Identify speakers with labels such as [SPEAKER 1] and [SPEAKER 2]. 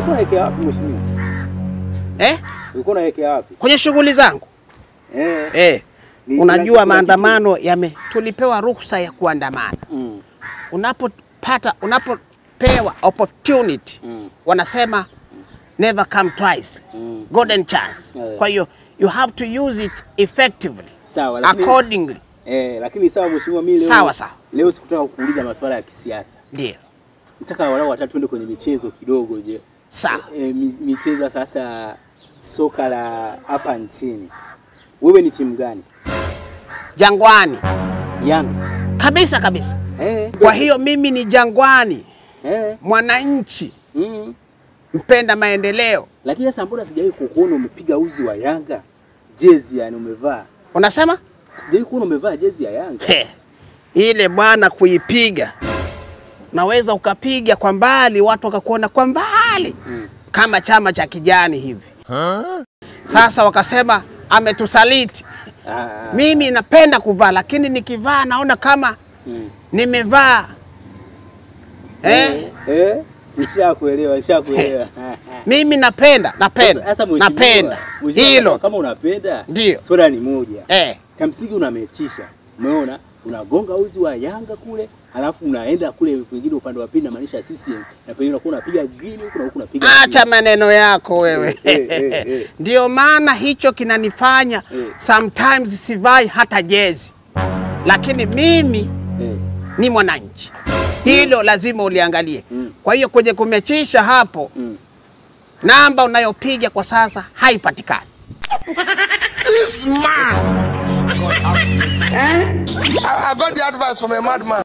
[SPEAKER 1] Ulikuwa unaelekea wapi mheshimiwa?
[SPEAKER 2] eh?
[SPEAKER 1] Ulikuwa unaelekea wapi?
[SPEAKER 2] Kwenye shughuli zangu
[SPEAKER 1] Eh.
[SPEAKER 2] eh.
[SPEAKER 1] Ni-
[SPEAKER 2] Unajua
[SPEAKER 1] kuna-
[SPEAKER 2] maandamano yame, tulipewa ruhusa ya kuandamana.
[SPEAKER 1] Mm.
[SPEAKER 2] Unapopata, unapopewa opportunity
[SPEAKER 1] Mm.
[SPEAKER 2] wanasema never come twice,
[SPEAKER 1] Mm.
[SPEAKER 2] golden chance.
[SPEAKER 1] Yeah.
[SPEAKER 2] Kwa hiyo you have to use it effectively
[SPEAKER 1] Sawa, lakini
[SPEAKER 2] accordingly.
[SPEAKER 1] eh, lakini sawa mheshimiwa, mimi leo
[SPEAKER 2] Sawa sawa,
[SPEAKER 1] leo sikutaka kuuliza masuala ya kisiasa.
[SPEAKER 2] ndio
[SPEAKER 1] Nataka walau watatu tuende kwenye michezo kidogo je.
[SPEAKER 2] sawa.
[SPEAKER 1] E, mi, michezo sasa soka la hapa nchini. Wewe ni timu gani?
[SPEAKER 2] Jangwani
[SPEAKER 1] Yanga.
[SPEAKER 2] kabisa kabisa.
[SPEAKER 1] Eh.
[SPEAKER 2] Kwa hiyo mimi ni Jangwani,
[SPEAKER 1] eh.
[SPEAKER 2] mwananchi
[SPEAKER 1] Mm.
[SPEAKER 2] mpenda maendeleo.
[SPEAKER 1] Lakini sasa mbona sijawahi kukuona umepiga uzi wa Yanga? Jezi yani umevaa.
[SPEAKER 2] Unasema
[SPEAKER 1] Sijawahi kuona umevaa jezi ya Yanga.
[SPEAKER 2] He, ile bwana kuipiga, naweza ukapiga kwa mbali, watu wakakuona kwa mbali
[SPEAKER 1] Mm.
[SPEAKER 2] kama chama cha kijani hivi. Sasa wakasema ametusaliti.
[SPEAKER 1] Ah,
[SPEAKER 2] Mimi napenda kuvaa, lakini nikivaa naona kama
[SPEAKER 1] mm.
[SPEAKER 2] nimevaa eh?
[SPEAKER 1] Eh? Nishakuelewa, nishakuelewa.
[SPEAKER 2] Mimi napenda napenda
[SPEAKER 1] Sasa mheshimiwa,
[SPEAKER 2] napenda
[SPEAKER 1] mheshimiwa,
[SPEAKER 2] hilo
[SPEAKER 1] Kama unapenda
[SPEAKER 2] Ndio.
[SPEAKER 1] swala ni moja.
[SPEAKER 2] eh.
[SPEAKER 1] Cha msingi unametisha. Umeona? Unagonga uzi wa Yanga kule, halafu unaenda kule kwingine upande wa pili namaanisha CCM. Na pengine unakuwa unapiga green huku na huku unapiga
[SPEAKER 2] Acha
[SPEAKER 1] green.
[SPEAKER 2] maneno yako wewe.
[SPEAKER 1] Eh, eh, eh.
[SPEAKER 2] Ndio maana hicho kinanifanya
[SPEAKER 1] Eh.
[SPEAKER 2] sometimes sivai hata jezi, lakini mimi
[SPEAKER 1] Eh.
[SPEAKER 2] ni mwananchi, hilo lazima uliangalie.
[SPEAKER 1] Mm.
[SPEAKER 2] Kwa hiyo kwenye kumechisha hapo,
[SPEAKER 1] Mm.
[SPEAKER 2] namba unayopiga kwa sasa haipatikani.
[SPEAKER 3] I, I got the advice from a madman.